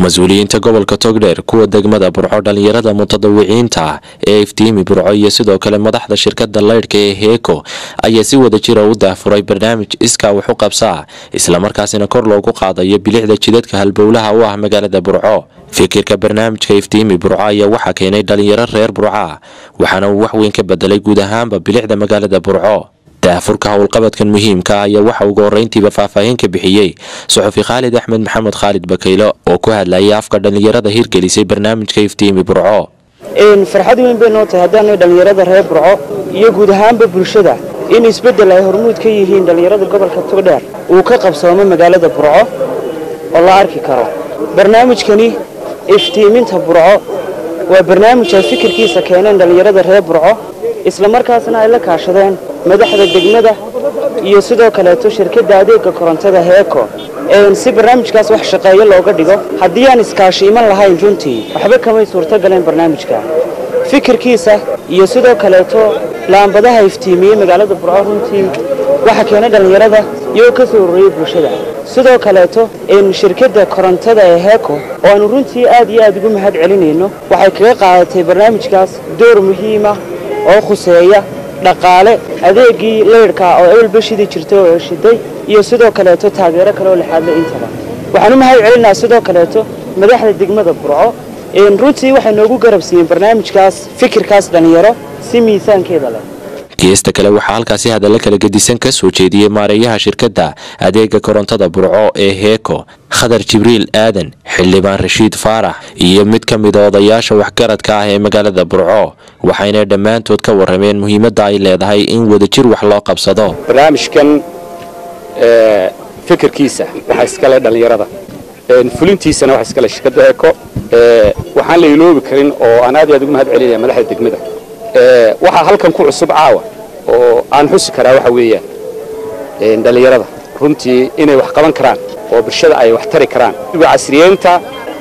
mas-uuliyiinta gobolka togdheer kuwa degmada burco dhallinyarada mutadawiciinta ah ee iftiimi burco iyo sidoo kale madaxda shirkada laydhka ee heeko ayaa si wada jira u daahfuray barnaamij iskaa wax u qabsaa islamarkaasina kor loogu qaadayo bilicda jidadka halbowlaha u ah magaalada burco fikirka barnaamijka iftiimi burco ayaa waxaa keenay dhalinyaro reer burca waxaana uu wax weyn ka bedelay guud ahaanba bilicda magaalada burco daafurka howlqabadkan muhiimka ayaa waxa ugu horeyntiiba faahfaahin ka bixiyey suxufi khaalid axmed maxamed khaalid bakaylo oo ku hadlayay afka dhallinyarada hirgelisay barnaamijka iftiimi burco farxad weyn bay noo tahay haddaanay dhallinyarada reer burco iyo guud ahaanba bulshada in isbeddel ay hormuud ka yihiin dhallinyarada gobolka togdheer uu ka qabsoomo magaalada burco oo la arki karo barnaamijkani iftiiminta burco waa barnaamij ay fikirkiisa keeneen dhallinyarada reer burco islamarkaasna ay la kaashadeen madaxda degmada iyo sidoo kaleeto shirkadda adeega korontada heeko si barnaamijkaas wax shaqeeyo looga dhigo haddii aan iskaashi iman lahayn runtii waxba kamay suurto galeen barnaamijka fikirkiisa iyo sidoo kaleeto laambadaha iftiimiyey magaalada burco runtii waxa keenay dhallinyarada iyagoo ka soo ururiyey bulshada sidoo kaleeto shirkadda korontada ee heeko oo aanu runtii aad iyo aad ugu mahad celinayno waxay kaga qaadatay barnaamijkaas door muhiima oo khuseeya dhaqaale adeegii leyrhka oo ebelba shidi jirtay oo shiday iyo sidoo kaleeto taageero kale oo lixaadle intaba waxaan u mahad celinaa sidoo kaleeto madaxda degmada burco runtii waxay noogu garab siiyeen barnaamijkaas fikirkaas dhallinyaro si miisaankeeda leh geesta kale waxaa halkaasi hadalla kala gedisan ka soo jeediyey maareeyaha shirkadda adeega korontada burco ee heeko khadar jibriil aadan xildhibaan rashiid faarax iyo mid ka mida odayaasha waxgaradka ah ee magaalada burco waxayna dhammaantood ka warrameen muhiimadda ay leedahay in wadajir wax loo qabsado barnaamijkan fikirkiisa waxaa iskale dhallinyarada fulintiisana waxaa iskale shirkadda heeko waxaan la iloobi karin oo aan aad iyo aad ugu mahad celinaya madaxda degmada waxaa halkan ku cusub caawa oo aan xusi karaa waxa weeyaan dhallinyarada runtii inay wax qaban karaan oo bulshada ay wax tari karaan casriyeynta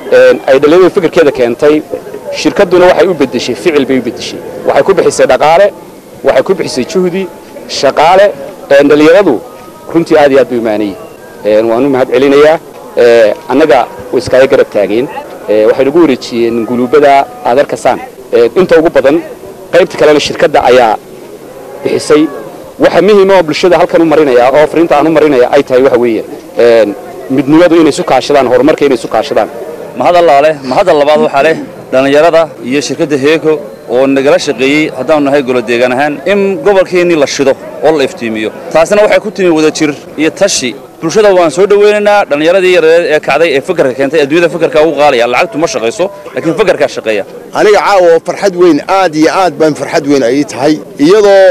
ay dhallinyaradu fikirkeeda keentay shirkadduna waxay u beddeshay ficil bay u beddeshay waxay ku bixisay dhaqaale waxay ku bixisay juhdi shaqaale dhallinyaradu runtii aad iyo aad bay umaanayeen waan u mahad celinayaa annaga way iskaaga garab taageen waxay nagu wareejiyeen guluubada aad arkasaan inta ugu badan qaybta kalena shirkadda ayaa bixisay waxa muhiima oo bulshada halkan u marinaya oo fariinta aan u marinaya ay tahay waxa weeyaan midnimadu inay isu kaashadaan horumarka inay isu kaashadaan mahad allaa leh mahadda labaad waxaa leh dhallinyarada iyo shirkadda heeko oo nagala shaqeeyey haddaanu nahay golo deegaan ahaan in gobolkeennii la shido oo la iftiimiyo taasina waxay ku timi wadajir iyo tashi bulshada waan soo dhoweynaynaa dhallinyaradii yareed ee kacday ee fakarka keentay adduunyada fakarkaa ugu qaalaya lacagtu ma shaqayso laakiin fakarkaa shaqeeya aniga caawa farxad weyn aad iyo aad baan farxad weyn ay tahay iyadoo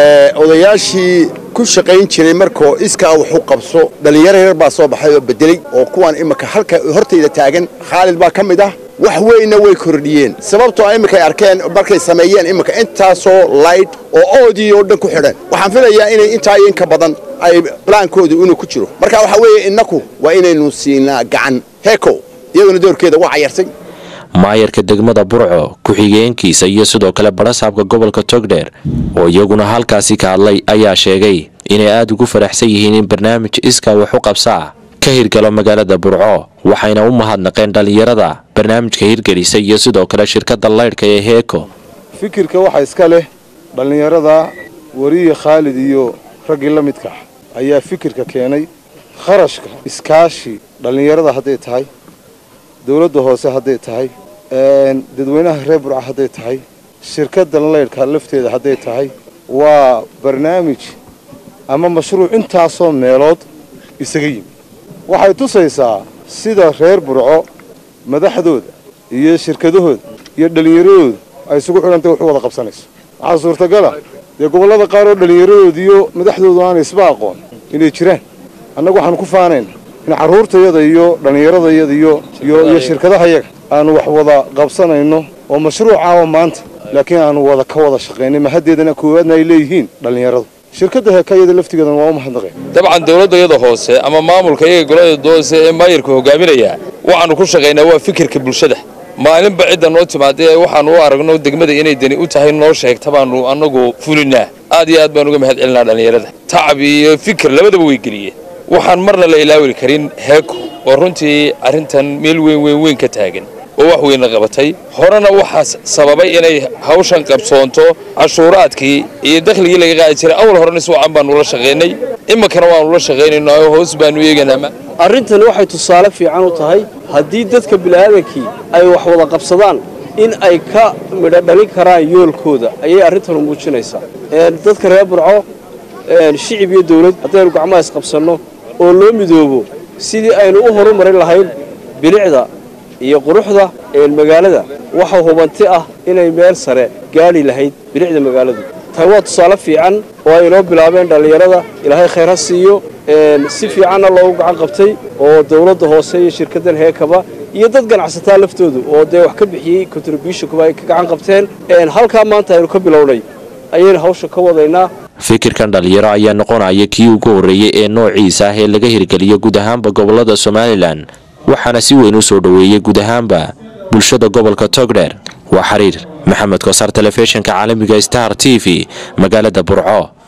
odayaashii ku shaqayn jiray markoo iskaa wax u qabso dhallinyaro yar baa soo baxay oo bedelay oo kuwaan imika halka hortayda taagan khaalid baa ka mid ah wax weynna way kordhiyeen sababtoo iminkay arkeen markay sameeyeen iminka intaasoo laydh oo oodii oo dhan ku xidhan waxaan filayaa inay intaa iyo inka badan ay balaankooda inuu ku jiro marka waxaa weeye innaku waa inaynu siinaa gacan heeko iyaduna doorkeeda waa cayarsay maayarka degmada burco ku-xigeenkiisa iyo sidoo kale barasaabka gobolka togdheer oo iyaguna halkaasi ka hadlay ayaa sheegay inay aada ugu faraxsan yihiin in barnaamij iskaa wax u qabsaa ka hirgalo magaalada burco waxayna u mahadnaqeen dhallinyarada barnaamijka hirgelisay iyo sidoo kale shirkadda laydhka ee heeko fikirka waxaa iska leh dhallinyarada weriye khaalid iyo raggii la midka ah ayaa fikirka keenay kharashka iskaashi dhallinyarada hadday tahay dawladda hoose hadday tahay dadweynaha reer burca hadday tahay shirkadda laydhka lafteeda hadday tahay waa barnaamij ama mashruuc intaasoo meelood isaga yimi waxay tusaysaa sida reer burco madaxdooda iyo shirkadahooda iyo dhallinyaradooda ay isugu xidhantay wax u wada qabsanayso waxaa suurtagala dee gobollada qaar oo dhallinyaradooda iyo madaxdoodu aanay isba aqoon inay jiraan annagu waxaanu ku faanayna in carruurtayada iyo dhallinyaradayada iyo iyo shirkadahayaga aanu wax wada qabsanayno oo mashruucaaba maanta laakiin aanu wada ka wada shaqaynay mahaddeedana koowaadna ay leeyihiin dhallinyaradu shirkadda heekayada laftigeedana waa u mahadnaqeen dabcan dawladdayada hoose ama maamulka iyaga golada hoose ee maayirka hogaaminaya waxaanu ku shaqaynaa waa fikirka bulshada maalinba cidda noo timaadee waxaanu u aragno degmada inay dani u tahay noo sheegta baanu annagu fulinaa aad iyo aad baan uga mahad celinaa dhallinyarada tacab iyo fikir labadaba way geliyeen waxaan marna la ilaawi karin heeko oo runtii arrintan meel weyn weyn weyn ka taagan oo wax weyna qabatay horena waxaa sababay inay hawshan qabsoonto cashuuraadkii iyo dakhligii laga qaadi jiray awal horena si wacan baanu la shaqaynay iminkana waanu la shaqaynaynaa oo hoos baanu eeganaa arrintani waxay tusaale fiican u tahay haddii dadka bini'aadankii ay wax wada qabsadaan in ay ka midho dhalin karaan yoolkooda ayay arrintanu muujinaysaa dadka reer burco shicib iyo dawlad haddaynu gacmaha isqabsanno oo loo midoobo sidii aynu u horumarin lahayn bilicda iyo quruxda magaalada waxa hubanti ah inay meel sare gaadhi lahayd bilicda magaaladu tani waa tusaale fiican oo ay inoo bilaabeen dhallinyarada ilaahay khayr ha siiyo si fiicanna loogu gacan qabtay oo dawladda hoose iyo shirkaddan heekaba iyo dad ganacsataa laftoodu oo dee wax ka bixiyey contributionkuba ay ka gacan qabteen halkaa maanta aynu ka bilownay ayaynu hawsha ka wadaynaa fikirkan dhalinyaro ayaa noqonaya kii ugu horreeyey ee noociisa ah ee laga hirgeliyo guud ahaanba gobolada somalilan waxaana si weyn u soo dhoweeyey guud ahaanba bulshada gobolka togdheer waa xiriir maxamed kosaar telefishinka caalamiga star t v magaalada burco